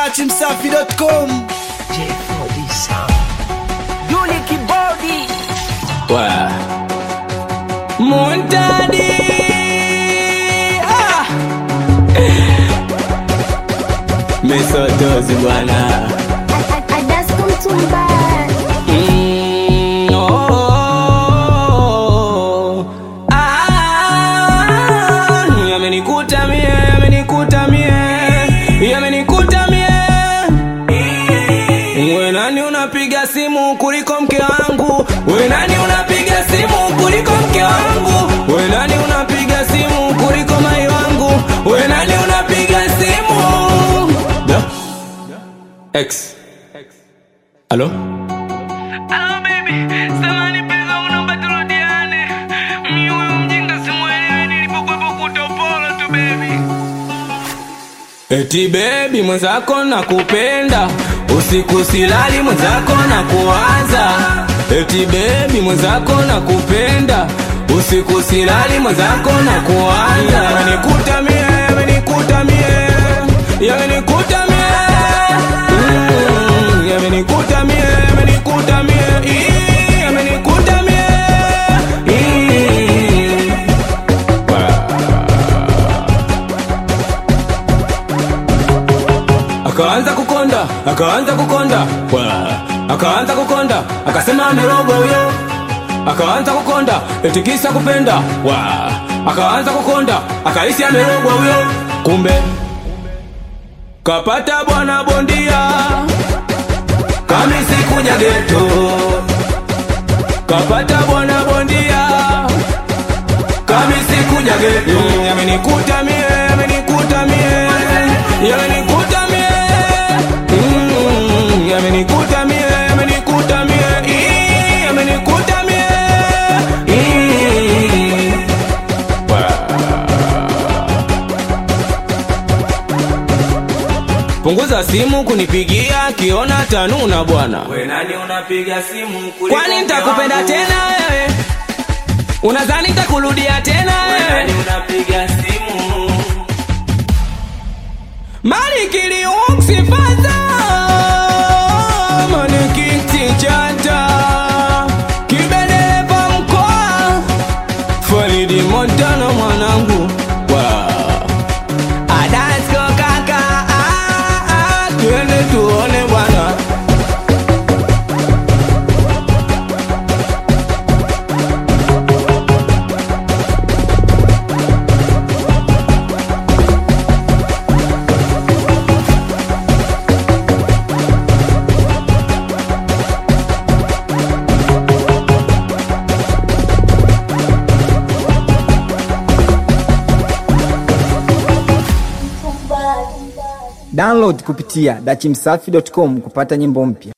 dachimsafi.com Yuli Kibodi Wa. Muntadi ah. Mesotozi bwana Adasco Mtumba Mm, oh. Ah, yamenikuta mie yamenikuta mie yamenikuta mie we nani unapiga simu kuliko mke wangu we nani unapiga simu kuliko mke wangu we nani unapiga simu kuliko mai wangu we nani unapiga simu da x halo Hello baby, samani pesa unaomba turudiane. Mimi huyu mjinga simuelewi nilipokuwepo kutopolo tu baby. Eti bebi mwenzako nakupenda, usiku silali mwenzako na kuwaza. Eti bebi mwenzako nakupenda, usiku silali mwenzako na kuwaza. Yamenikuta mie, yamenikuta mie, yamenikuta mie, Mm, yamenikuta mie, yamenikuta mie, Ii, yamenikuta mie, Ii. akaanza kukonda akaanza kukonda Wa. akaanza kukonda akasema amerogwa huyo akaanza kukonda etikisa kupenda Wa. akaanza kukonda akahisi amerogwa huyo kumbe kapata bwana bondia kamisi kuja geto kapata bwana bondia kamisi kuja geto Mm, yamenikuta mie yamenikuta mie yamenikuta mie Mm, yamenikuta mie yamenikuta mie Ii, yamenikuta mie Ii. punguza simu kunipigia akiona tanuna bwana We nani unapiga simu kuliko kwani mke nitakupenda wangu? tena wewe unadhani nitakurudia tena We nani wewe unapiga simu? Malikili uksifaza Malikiti chata Kibeleva mkoa Faridi Montana mwanangu wow. Adasko kaka ah, ah, Twende tuone bwana Download kupitia dachimsafi.com kupata nyimbo mpya.